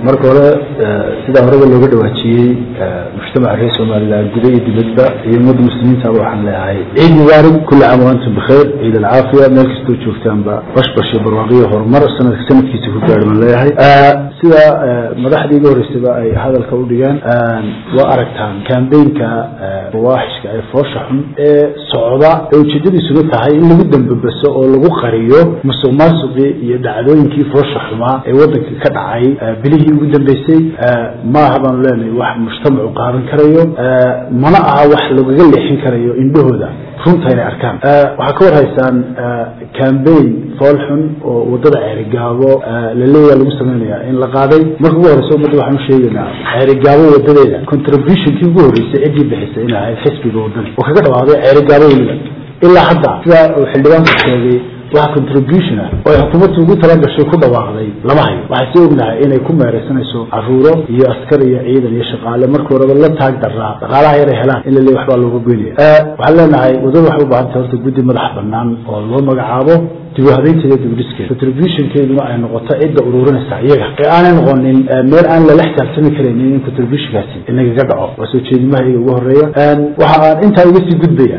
marka hore sidaa horeba looga dhawaajiyey mujtamaca reer somalilan guda iyo dibadba iyo ummadda muslimiintaba waxaan leeyahay ciid mubaarig kulli caam waantum bikhayr ciid alcaafiya meel kastoo joogtaanba bashbash iyo barwaaqiyo horumar sanadka sanadkiisa ku gaadhi baan leeyahay sida madaxdii iga horreysaba ay hadalka u dhigeen waa aragtaan kambeynka fawaaxishka ee foosha xun ee socda ee ujeedadiisuna tahay in lagu dambabaso oo lagu qariyo musuq maasuqii iyo dhacdooyinkii foosha xumaa ee wadanka ka dhacay bilihii ugu dambeysay maaha baanu leenahay wax mujtamacu qaadan karayo mana aha wax lagaga leexin karayo indhahooda runta inay arkaan waxaa ka war haysaan cambaign fool xun oo wadada ceerigaabo laleeyaa lagu sameynaya in la qaaday marka ugu horeysa ummadda waxaan u sheegaynaa ceerigaabo wadadeeda contributionkii ugu horreysay ciddii bixisay inay ahayd xisbiga wadani oo kaga dhawaaday ceerigaabo weliba ilaa hadda sida uu xildhibaanku sheegay waxa contribution ah oo ay xukuumaddu ugu talagashay ku dhawaaqday lama hayo waxay si ognahay inay ku meeraysanayso caruuro iyo askar iyo ciidan iyo shaqaale marka horeba la taag daraa dhaqaalaha yar ay helaan in la leeyahy waxbaa looga goynaya waxaan leenahay wadada waxay u baahantay horta guddi madax banaan oo loo magacaabo dib u habeynteeda dibudhiskeeda contributionkeeduna ay noqoto cidda ururinaysa iyaga ee aanay noqonin meel aan lala xisaabtami karaynin in contributionkaasi inagaga dhaco waa soo jeedimaha iyaga ugu horeeya waxa aan intaa uga sii gudbaya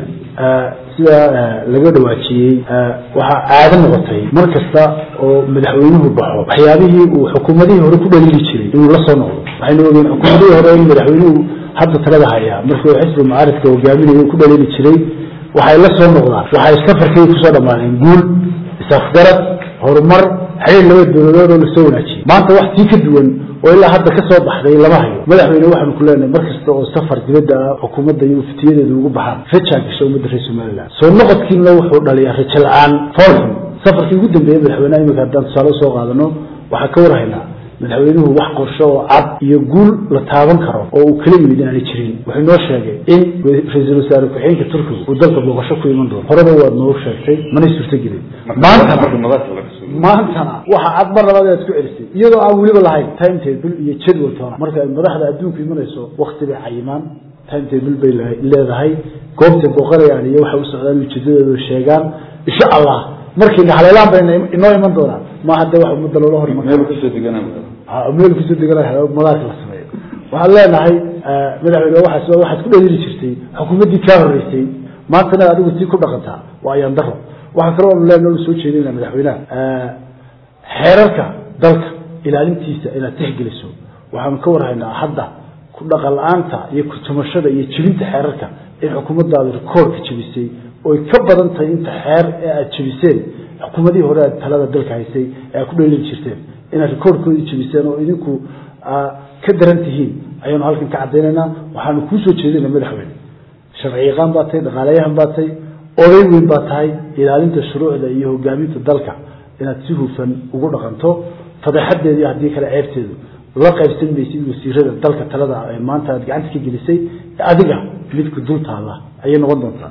sida laga dhawaajiyey waxaa caado noqotay mar kasta oo madaxweynuhu baxo waxyaabihii uu xukuumadihii hore ku dhaliili jiray inuu la soo noqdo waxaynu ogeen xukuumadihii hore in madaxweynuhu hadda talada hayaa markii uu xisbi mucaaridka hogaaminayo ku dhaliili jiray waxay la soo noqdaan waxay safarkii kusoo dhammaadeen guul isafgarad horumar xiriir laba dowladood oo lasoo wanaajiyey maanta wax tii ka duwan oo ilaa hadda ka soo baxday lama hayo madaxweyne waxaanu ku leenahay mar kasta oo safar dibadda ah xukuumadda iyo uftiyadeedu ugu baxaan rajaa gasha ummadda reer somaliland soo noqodkiina wuxuu dhaliyaa rajo la-aan foolxun safarkii ugu dambeeyey madaxweyneha imika haddaan tusaale usoo qaadano waxaa ka warhaynaa madaxweynuhu wax qorsho oo cad iyo guul la taaban karo oo uu kala yimid inaanay jirin wuxuu noo sheegay in ra-iisul wasaare ku-xigeenka turkiga uu dalka booqasho ku iman doono horeba waad noogu sheegtay manay suurtagelin maantana maantana waxa cad mar labaad inaad ku celisay iyadoo aan weliba lahayn timetable iyo jadwal toona marka ay madaxda adduunku imanayso wakti bay cayimaan timetable bay leedahay goobtay booqanayaan iyo waxay u socdaan ujeedadooda sheegaan insha allah markii haleelaan bay inoo iman doonaan ma hadda wax ummadda loola hor meel kusoo deganaa madaarka la sameeyo waxaan leenahay madaxweyne waxaas waxaad ku dhalili jirtay xukuumaddii kaa horreysay maantana adigu sii ku dhaqantaa waa ayaan daro waxaa kaloo anu leenahay soo jeedinaa madaxweynaha xeerarka dalka ilaalintiisa inaad tixgeliso waxaanu ka warhaynaa hadda ku dhaqan la-aanta iyo kutumashada iyo jebinta xeerarka in xukuumaddaadu rikoorka jebisay oy ka badan tahay inta xeer ee aada jebiseen xukuumadihii hore aad talada dalka haysay ee aad ku dhalili jirteen inaad rikoorkoodii jebiseen oo idinku ka daran tihiin ayaanu halkan ka caddaynaynaa waxaanu kuu soo jeedinaa madaxweyne sharci yaqaan baa tahay dhaqaalayahan baa tahay oday weyn baa tahay ilaalinta shuruucda iyo hogaaminta dalka inaad si hufan ugu dhaqanto fadeexadeedii haddii kale ceebteedu la qaybsan maysid wasiirada dalka talada ee maanta aad gacanta ka gelisay adiga midku dul taalla ayay noqon doontaa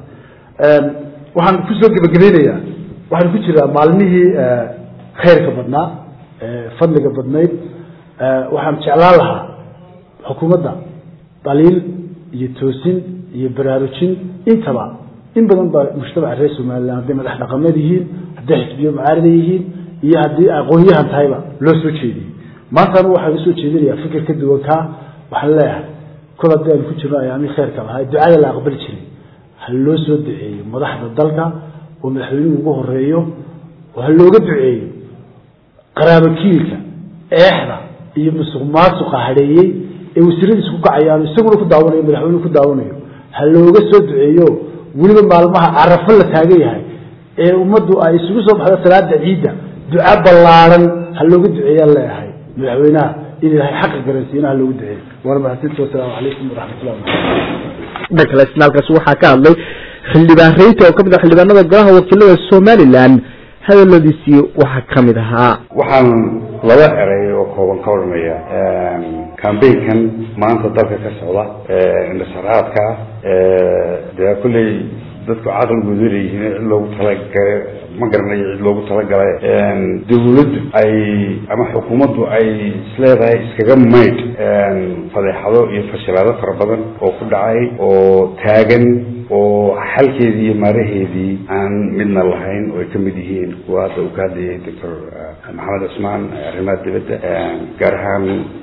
waxaan kusoo gebagabeynayaa waxaan ku jiraa maalmihii khayrka badnaa fadliga badnayd waxaan jeclaan lahaa xukuumadda daliil iyo toosin iyo baraarujin intaba in badan baa mujtamaca reer somalilan hadday madax dhaqameed yihiin hadday xisbiyo mucaarida yihiin iyo haddii aqoon-yahan tahayba loo soo jeediyey maantana waxaan usoo jeedinayaa fikir ka duwan kaa waxaan leeyahay kol haddii aanu ku jirno ayaamii khayrka lahaa ducada la aqbali jiray ha loo soo duceeyo madaxda dalka oo madaxweynuhu ugu horeeyo oo ha looga duceeyo qaraabakiilka eexda iyo musuq maasuqa hadheeyey ee wasiiradiisa ku kacayaan isaguna ku daawanayo madaxweynuhu ku daawanayo ha looga soo duceeyo weliba maalmaha carafo la taagan yahay ee ummaddu ay isugu soo baxdo salaada ciidda duca ballaaran ha looga duceeyaan leeyahay madaxweynaha in ilaahay xaqa garansiina ha loogu duceeyo waana mahadsanti wasalaamu calaykum waraxmatullahi wabarakatu dhanka kale isnaalkaasi waxaa ka hadlay xildhibaan reyta oo kamid ah xildhibaanada golaha wakiilada somalilan hadaladiisii waxaa kamid ahaa waxaan laba eray oo kooban ka odhanaya cambaynkan maanta dalka ka socda indhasaraadka ah dee kulley dadku caqligoodu leeyihiin cid loogu talagala ma garanayo cid loogu talagalay dawladdu ay ama xukuumaddu ay isleedahay iskaga maydh fadeexado iyo fashilaado fara badan oo ku dhacay oo taagan oo xalkeedii iyo maaraheedii aan midna lahayn oo ay ka mid yihiin kuwa hadda uu ka hadlayay doctor maxamed cusmaan arrimaha dibadda gaar ahaan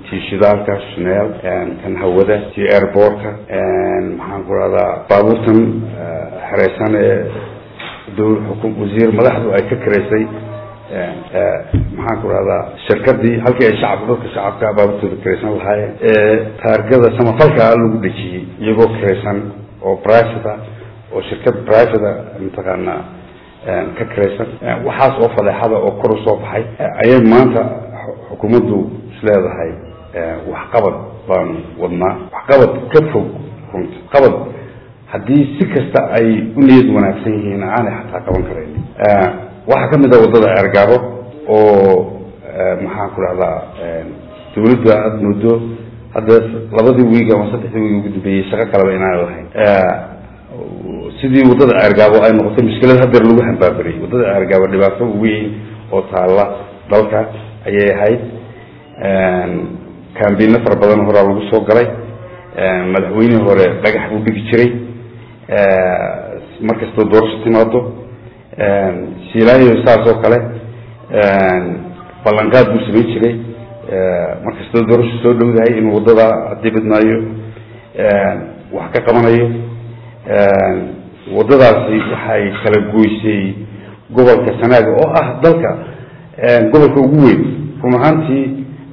tii shidaalka shneel kan hawada tii airbortka maxaan ku rahdaa baabuurtan xereysan ee dowla xukum wasiir madaxdu ay ka karaysay maxaan ku rahdaa shirkadii halkii ay shacabka dadka shacabka baabuurtooda karaysan lahaayeen ee taargada samafalkaa lagu dhejiyey iyagoo karaysan oo private oo shirkad private mataqaana ka karaysan waxaas oo fadeexada oo kor usoo baxay ayay maanta xukuumaddu isleedahay waxqabad baanu wadnaa waxqabad ka fog runta qabad haddii si kasta ay u niyad wanaagsan yihiin aanay xataa qaban karayn waxaa kamid a waddada ceergaabo oo maxaan ku dhahdaa dawladdu aada muddo hadda labadii wiig ama saddexdii wiig ugu dambeeyey shaqo kaleba inaana lahayn sidii waddada ceergaabo ay noqotay mushkilad hadeer lagu hambaabariyey waddada ceergaabo dhibaato weyn oo taalla dalka ayay ahayd kambiino fara badan horaa lagu soo galay madaxweynihii hore dhagax buu dhigi jiray markastoo doorasho timaado silaayo saas oo kale ballanqaad buu samayn jiray markastoo doorasho soo dhowdahay inuu waddada haddii badmaayo wax ka qabanayo waddadaasi waxay kala goysay gobolka sanaaga oo ah dalka gobolka ugu weyn run ahaantii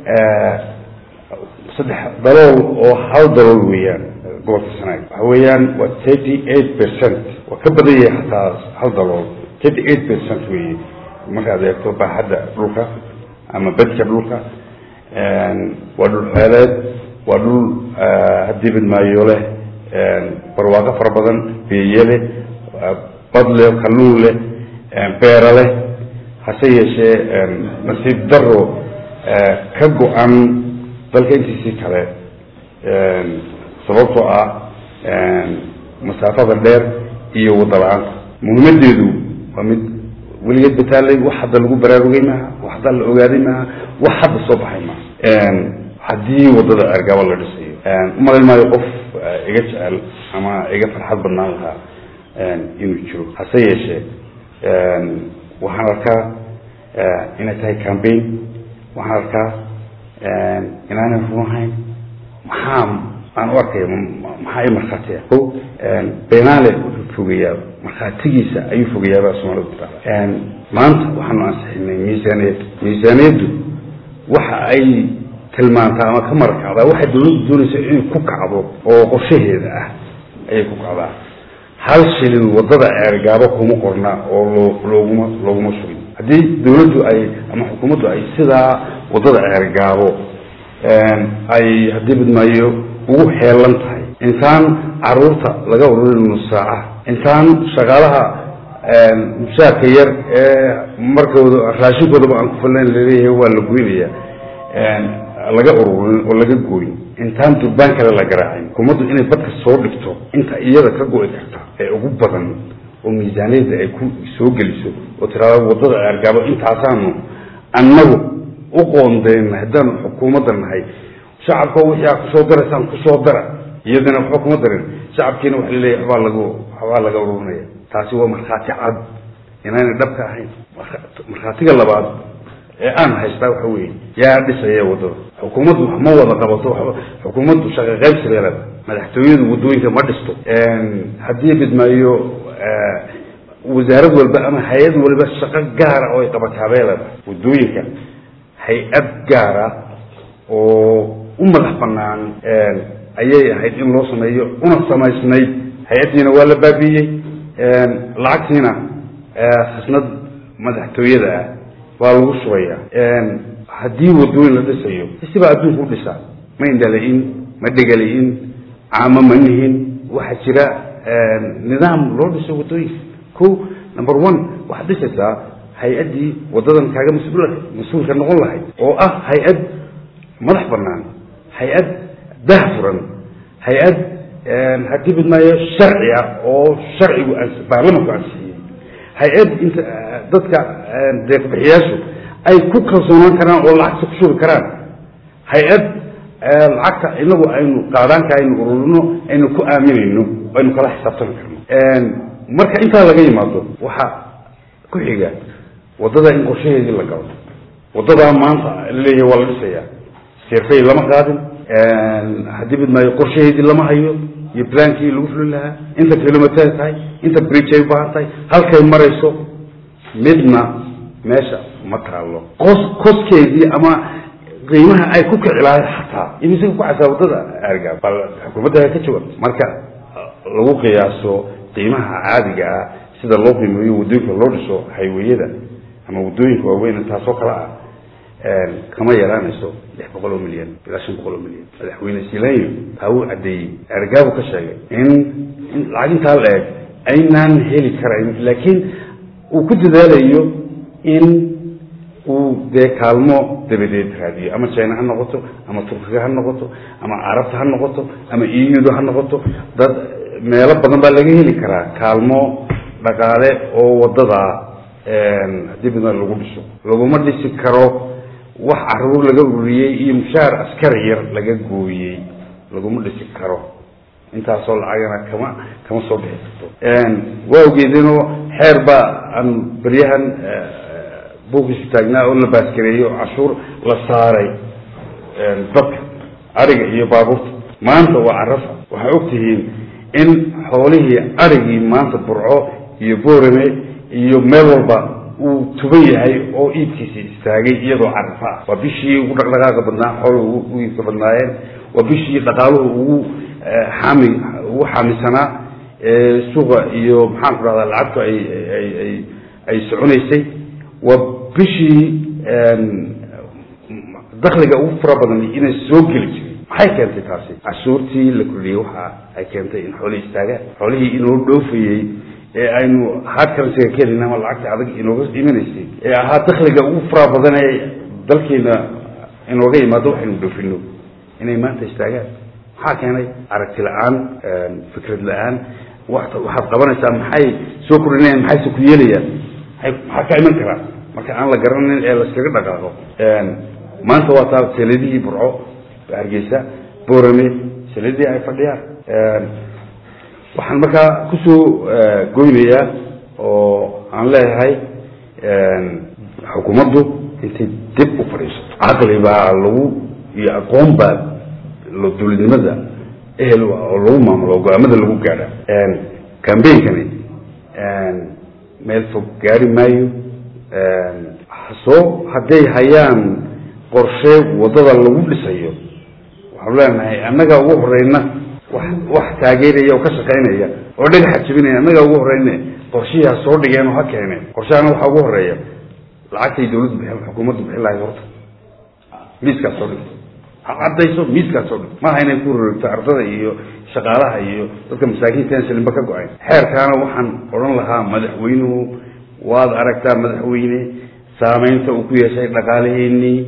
saddex dalool oo hal dalool weeyaan gobolka sanaaga waxa weeyaan waa thirty eight percent waa ka badan yahay hataa hal dalool thirty eight percent weeye markaad eegto baaxadda dhulka ama bedka dhulka waa dhul xeeleed waa dhul haddii badmaayo leh barwaaqo fara badan beeye leh bad leh kalluun leh beera leh hase yeeshee nasiib daro ka go-an dalka intiisii kale sababtoo ah masaafada dheer iyo wadda la-aanta muhiimadeedu waa mid weligeed bataalay wax hadda lagu baraarugay maaha wax hadda la ogaaday maaha wax hadda soo baxay maaha haddii waddada ceergaabo la dhisayo umalayn maayo qof iga jecel ama iga farxad badnaan lahaa inuu jiro hase yeeshee waxaan arkaa inay tahay cambaign waxaan arkaa inaanay runahayn maxaa aan u arkaya maxaa i markhaatiya o benaale wuxuu fogeeyaa markhaatigiisa ayuu fogeeyaabaa soomaalida kutaala maanta waxaanu ansixinay miisaaniyad miisaaniyaddu waxa ay tilmaantaa ama ka marakacdaa waxay dawladdu doonaysa inay ku kacdo oo qorshaheeda ah ayay ku kacdaa hal shilin waddada ceergaabo kuma qorna oo loo looguma looguma sugin haddii dawladdu ay ama xukuumaddu ay sidaa waddada ceergaabo ay haddii badmaayo ugu xeelan tahay intaan caruurta laga ururin nus saaca intaan shaqaalaha mushaarka yar ee markooda raashinkoodaba aan ku falnayn laleeyahay waa la goynaya laga ururin oo laga gooyin intaan durbaan kale la garaacin xukuumaddu inay badka soo dhigto inta iyada ka go-i karta ee ugu badan oo miisaaniyadda ay ku soo geliso oo tiraada waddada ceergaabo intaasaanu annagu u qoondeyna haddaanu xukuumadda nahay shacabka wixii aa kusoo daraysaan kusoo dara iyadana waxba kuma darin shacabkiina waxa laleeyahy waxbaa lagu waxbaa laga ururinaya taasi waa markhaati cad inaanay dhabka ahayn markhaatiga labaad ee aan haystaa waxa weeye yaa dhisaya waddada xukuumaddu wax ma wada qabato xukuumaddu shaqa qaybsi bay leedahay madaxtooyadu waddooyinka ma dhisto haddii bidmaayo wasaarad walba ama hay-ad walba shaqo gaara oo ay qabataa bay leedahay waddooyinka hay-ad gaara oo u madax banaan ayay ahayd in loo sameeyo una samaysnayd hay-addiina waa la baabiiyey lacagtiina khasnad madaxtooyada ah waa lagu shubaya haddii waddooyin la dhisayo sibaa adduunka u dhisaa ma indhala-in ma dhegala-in caamo ma nihin waxaa jira nidaam loo dhiso waddooyinka ko number one waxaad dhisaysaa hay-addii waddadan kaaga mas-uul mas-uulka noqon lahayd oo ah hay-ad madax banaan hay-ad dahfuran hay-ad haddii bidmaayo sharci ah oo sharcigu baarlamanku ansixiyey hay-ad inta dadka deeqbixiyaashu ay ku kalsoonaan karaan oo lacagta ku shubi karaan hay-ad lacagta inagu aynu qaadaanka aynu ururino aynu ku aaminayno aynu kala xisaabtami karno marka intaa laga yimaado waxaa ku xiga waddada in qorshaheedii la galo waddadaa maanta laleeyahay waa la dhisayaa seerfey lama qaadin haddii midmaayo qorshaheedii lama hayo iyo blaankii lagu fulin lahaa inta kilomitay tahay inta bridge ay ubaahan tahay halkay marayso midna meesha ma taalo qos koskeedii ama qiimaha ay ku kici lahayd xataa imise ku casaa wadada arga bal xukuumadda ka jawaab marka lagu qiyaaso qiimaha caadiga ah sida loo qiimeeyo waddooyinka loo dhiso hayweyada ama waddooyinka waaweyn taasoo kale ah kama yaraanayso lix boqol oo milyan ilaa shan boqol oo milyan madaxweyne silanyo taa uu caddeeyey ergaabu ka sheegay in in lacag intaa la eg aynaan heli karayn laakiin uu ku dadaalayo in uu dee kaalmo dabadeed raadiyo ama china ha noqoto ama turkiga ha noqoto ama carabta ha noqoto ama euda ha noqoto dad meelo badan baa laga heli karaa kaalmo dhaqaale oo wadada haddii midna lagu dhiso laguma dhisi karo wax caruur laga ururiyey iyo mushaar askari yar laga gooyey laguma dhisi karo intaasoo lacagana kama kama soo bixi karto waa ogeedinoo xeer baa aan beryahan buukiisu taagnaa oo la baaskareeyo cashuur la saaray dadka ariga iyo baabuurta maanta waa carafa waxay ogtihiin in xoolihii arigii maanta burco iyo boorame iyo meel walba uu tuban yahay oo iibkiisi istaagay iyadoo carafa ah waa bishii ugu dhaqdhaqaaqa badnaa xooluhu ugu iibka badnaayeen waa bishii dhaqaaluhu ugu xaami ugu xaamisanaa suuqa iyo maxaan ku dhahdaa lacagtu ay ay ay ay soconaysay waa bishii dakliga ugu fara badan inay soo geli jiray maxay keentay taasi cashuurtii la kordhiyey waxa ay keentay in xoolihii istaagaan xoolihii inoo dhoofayey ee aynu hard currencyga ka helin ama lacagta adag inooga imanaysay ee ahaa dakliga ugu fara badan ee dalkeena inooga yimaado waxaynu dhoofino inay maanta istaagaan maxaa keenay aragti la-aan fikrad la-aan waxaad qabanaysaa maxay soo kordhinayaan maxayse ku yeelayaan maxaa ka iman karaa marka aan la garanin ee laskaga dhaqaaqo maanta waa taa seeladihii burco hargeysa boorame seeladihii ay fadhiyaan waxaan markaa kusoo goynayaa oo aan leeyahay xukuumaddu intay dib u fadhiisato caqli baa lagu iyo aqoon baa dowladnimada ehel oo lagu maamulo go-aamada lagu gaadha cambainkani meel fog gaari maayo soo hadday hayaan qorshe wadada lagu dhisayo waxaanu leenahay annaga ugu horeyna wax wax taageeraya oo ka shaqaynaya oo dhagaxa jebinaya annaga ugu horeyne qorshihii ha soo dhigeen oo ha keeneen qorshahana waxaa ugu horeeya lacagtay dawladdu bixin xukuumaddu bixin lahayd horta miiskaas soo dhig ha caddayso miiskaas soo dhig maaha inay ku rorogto ardada iyo shaqaalaha iyo dadka masaakiinta aan shilinba ka go-ayn xeerkaana waxaan odhan lahaa madaxweynuhu waad aragtaa madaxweyne saameynta uu ku yeeshay dhaqaalaheenii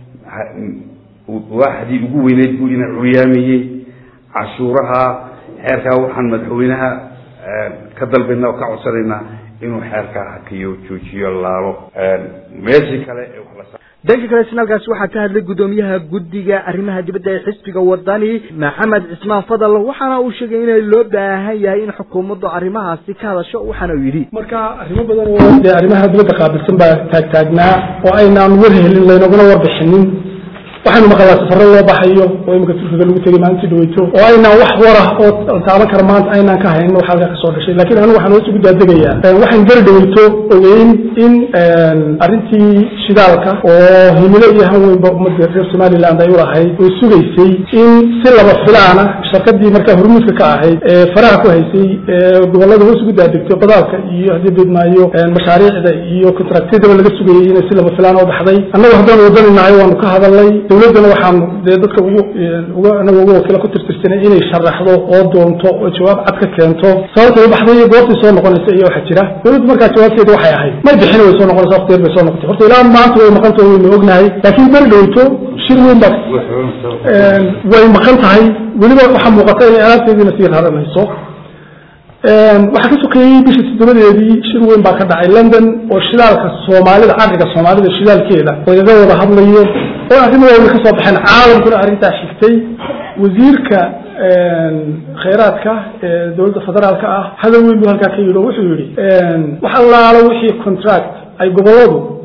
waaxdii ugu weyneyd buu ina curyaamiyey cashuuraha xeerkaa waxaan madaxweynaha ka dalbaynaa oo ka codsanaynaa inuu xeerkaa hakiyo joojiyo laalo meeshii kale ee wax la dhanka kale sinaalkaasi waxaa ka hadlay guddoomiyaha guddiga arrimaha dibadda ee xisbiga wadani maxamed cismaan fadal waxaana uu sheegay inay loo baahan yahay in xukuumaddu arrimahaasi ka hadasho waxaana uu yidhi marka arrimo badan oo dee arrimaha dibadda qaabilsan baa taagtaagnaa oo aynaan war helin laynaguna warbixinin waxaynu maqalaa safaro loo baxayo oo imika turkiga lagu tegay maalintii dhaweyto oo aynaan wax warah oo taaban kara maanta aynaan ka haynin wax halkaa kasoo dhashay lakin anigu waxaan hoos ugu daadegayaa waxaan gari dhaweyto ogeyn in arrintii shidaalka oo himilo iyo han weynba ummadda reer somaliland ay ulahayd oo sugaysay in si laba filaana shirkadii markaa hormuudka ka ahayd ee faraha ku haysay ee gobolada hoos ugu daadegto badaalka iyo haddii beedmaayo mashaariicda iyo contractyadaba laga sugayay inay si laba filaan oo baxday annagu haddaan wadaninahay waanu ka hadalnay dawladdana waxaanu dee dadka ugu anaga uga wakiila ku tirtirsanay inay sharaxdo oo doonto oo jawaab cad ka keento sababtay baxday iyo goobtay soo noqonaysa iyo waxaa jira dawladdu markaa jawaabteeda waxay ahayd may bixin way soo noqonaysa waqti yar bay soo noqotay horta ilaa maanta way maqan tahay waynu ognahay laakiin beri dhowto shir weyn baa way maqan tahay weliba waxaa muuqata inay alaabteediina sii raranayso waxaa ka sokeeyey bishii toddobadeedii shir weyn baa ka dhacay london oo shidaalka soomaalida caqriga soomaalida shidaalkeeda lagaga wada hadlayo oo arrimo waaweyn ka soo baxeen caalamkuna arrintaa xigtay wasiirka khayraadka ee dowladda federaalka ah hadal weyn buu halkaa ka yidhi oo wuxuu yidhi wax allaalo wixii contract ay goboladu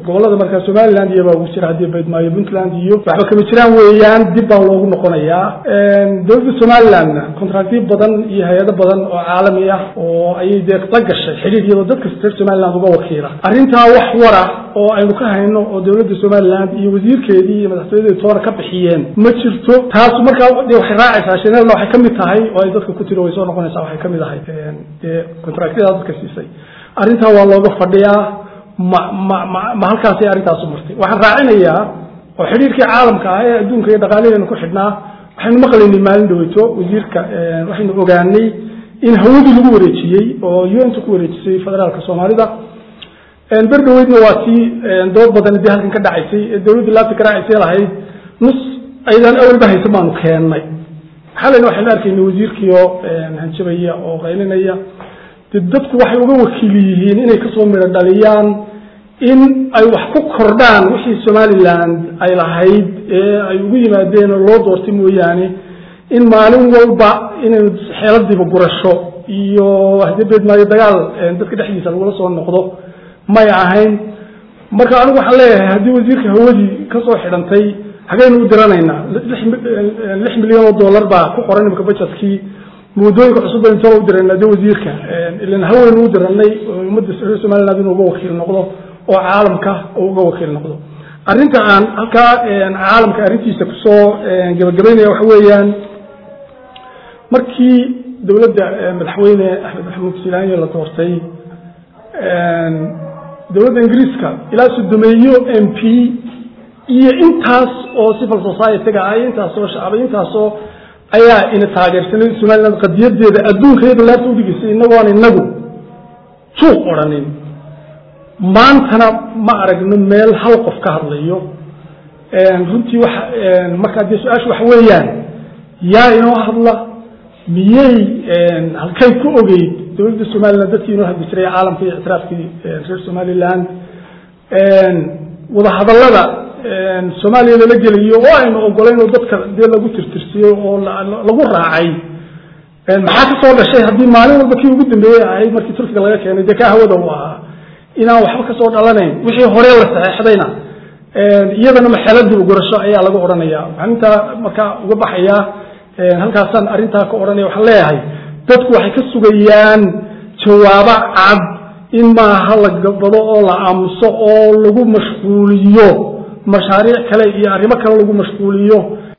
gobolada markaa somaliland iyo baa ugu jira haddii baydmaayo puntland iyo waxba kama jiraan weeyaan dib baa loogu noqonayaa dowladda somalilandna contractyo badan iyo hay-ado badan oo caalami ah oo ayay dee la gashay xidhiir iyadoo dadka reer somaliland uga wakiila arrintaa wax wara oo aynu ka hayno oo dowladda somaliland iyo wasiirkeedii iyo madaxtooyadeedi toona ka bixiyeen ma jirto taas markaa de waxay raacaysaa shanelna waxay kamid tahay oo ay dadka ku tiro way soo noqonaysaa waxay kamid ahay dee contractyada dadka siisay arrintaa waa looga fadhiyaa ma ma ma ma halkaasay arrintaasu martay waxaan raacinayaa oo xidhiirkii caalamka ah ee adduunka iyo dhaqaalaheenu ku xidhnaa waxaynu maqlaynay maalin dhaweyto wasiirka waxaynu ogaanay in hawadii lagu wareejiyey oo un-ta ku wareejisay federaalka soomaalida ber dhaweydna waa tii dood badan dee halkan ka dhacaysay ee dowladda laabta ka raacaysay lahayd nus aydan awalba haysa baanu keennay xalayna waxaynu arkayna wasiirkiioo hanjabaya oo qaylinaya de dadku waxay uga wakiil yihiin inay kasoo midho dhaliyaan in ay wax ku kordhaan wixii somaliland ay lahayd ee ay ugu yimaadeen oo loo doortay mooyaane in maalin walba inaynu xeeladiiba gurasho iyo hdebeedmaayo dagaal dadka dhexdiisa lagula soo noqdo may ahayn marka anigu waxaan leeyahay haddii wasiirka hawadii kasoo xidhantay hagaynu u diranaynaa lix milyan oo dollar baa ku qoran imika bajetkii muddooyinka cusub baynu tolo u dirayna de wasiirka ilan haweynu u diranay ummadda reer somaliland inuu uga wakiil noqdo oo caalamka uga wakiil noqdo arrinta aan halkaa caalamka arrintiisa kusoo gabagabaynaya waxa weeyaan markii dowladda madaxweyne axmed maxamuud silaanyo la doortay dowladda ingiriiska ilaa sodomeeyo m p iyo intaas oo civil society-ga ah iyo intaasoo shacbay intaasoo ayaa ina taageersanay somaliland qadiyadeeda adduunka iyada laabta udhigaysay inagoon inagu juuq odhanin maantana ma aragno meel hal qof ka hadlayo runtii wa markaa dee su-aasha waxa weeyaan yaa inoo hadla miyey halkay ku ogeyd dowladda somaliland dadkii inoo hadli jiray caalamka iyo ictiraafkii reer somaliland wadahadallada soomaaliya lala gelayo oo aynu ogolayn oo dadka dee lagu tirtirsiyey oo lagu raacay maxaa ka soo dhashay haddii maalin walba kii ugu dambeeyey ahayd markii turkiga laga keenay dee kaa hawada u ahaa inaan waxba kasoo dhalanayn wixii hore la saxeexdayna iyadana maxeeladiiba gurasho ayaa laga odhanaya waxaan intaa markaa uga baxayaa halkaasaan arrintaa ka odhanaya waxaan leeyahay dadku waxay ka sugayaan jawaabo cad in maaha la gabado oo la aamuso oo lagu mashquuliyo mashaariic kale iyo arrimo kale lagu mashquuliyo